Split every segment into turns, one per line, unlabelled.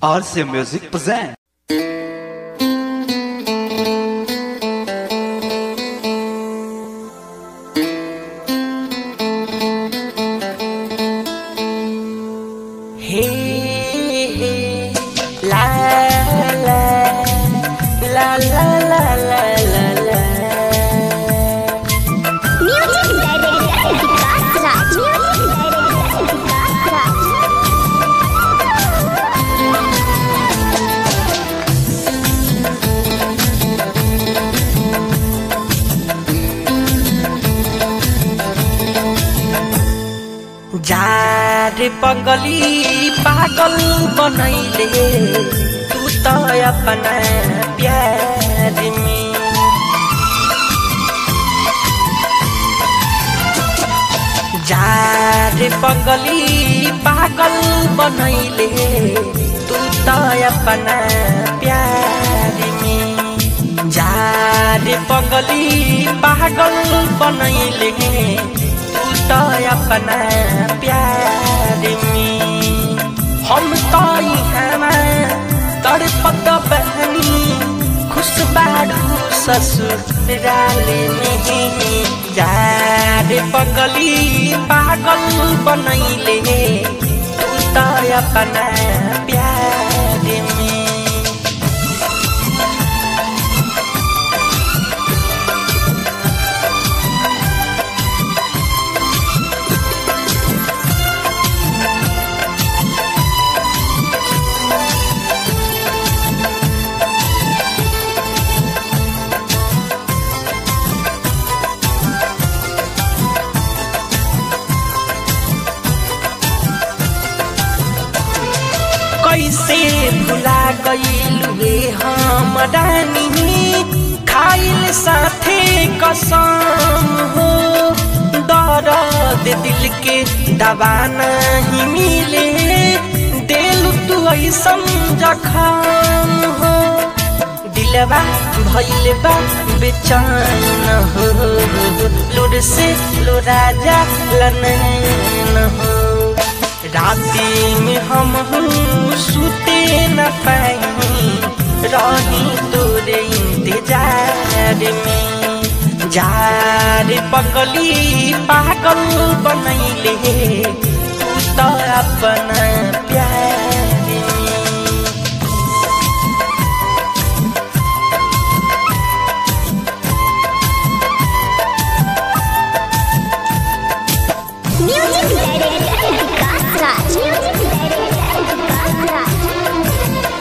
RC Music present.
Hey, hey, la la la la la la la la.
Music Director Vikas Raj. Music Director Vikas Raj.
जार पगली पागल बनैले तू त अपना प्यार में जार पगली पागल बनैले तू त अपना प्यार में जार पगली पागल बनैले तू त अपना प्यार में हम त इहाँमा तड़पत बहनी खुश बाडू ससुराले में यार पगली पागल बनैले तू त अपना प्यार में कैसे भुला गईलुए हम रानी खाइल साथे कसम हो दर्द दिल के दवा नहीं मिले दिल तू ऐसन जखम हो दिलवा भइल बा बेचैन हो लुर से लुराजा लनैन हो राती में हम सुते न पाई रही तोरे इंतजार में जार पगली पागल बनैले तू त अपना प्यार में
Music Director Vikas Raj. Music Director Vikas Raj.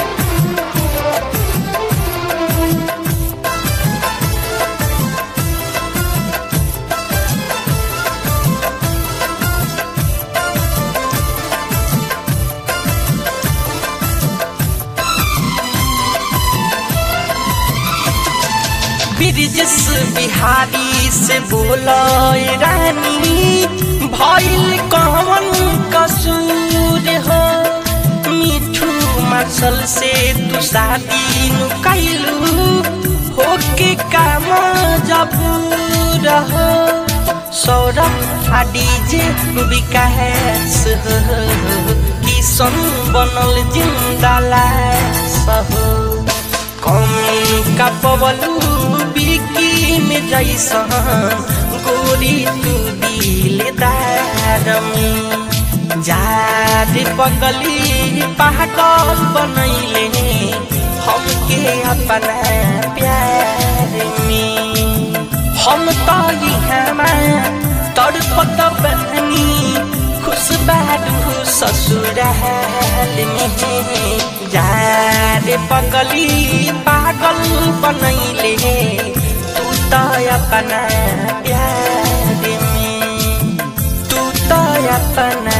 Brijesh Bihari से बोलो रानी भइल कवन कसूर हो मिठू मार्शल से तू शादी नु कैलू होके काम जब रहो सौरभ आ डीजे विकास हो किशन बनल जिंदा लाश हो कमी का पवलू बिकी में जैसन गोरी तू दिलदार में जार पगली पागल बनैले हमके अपना प्यार में हम तो इहाँमा तड़पत बहनी खुश बाडू ससुराल में यार पगली पागल बनैले तू त अपना प्यार में तू त अपना